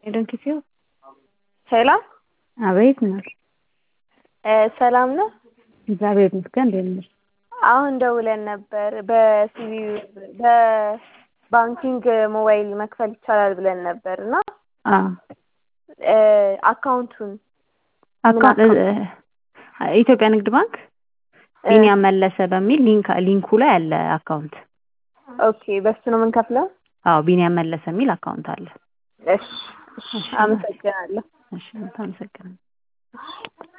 ዶንኪሲዮ ሰላም አቤት ነው። ሰላም ነው። እግዚአብሔር ይመስገን። እንዴት ነሽ? አሁን ደውለን ነበር በሲቪ በባንኪንግ ሞባይል መክፈል ይቻላል ብለን ነበር እና አካውንቱን ኢትዮጵያ ንግድ ባንክ ቢኒያም መለሰ በሚል ሊንክ ሊንኩ ላይ አለ አካውንት። ኦኬ፣ በሱ ነው የምንከፍለው? አዎ ቢኒያም መለሰ የሚል አካውንት አለ። እሺ፣ አመሰግናለሁ። እሺ፣ አመሰግናለሁ።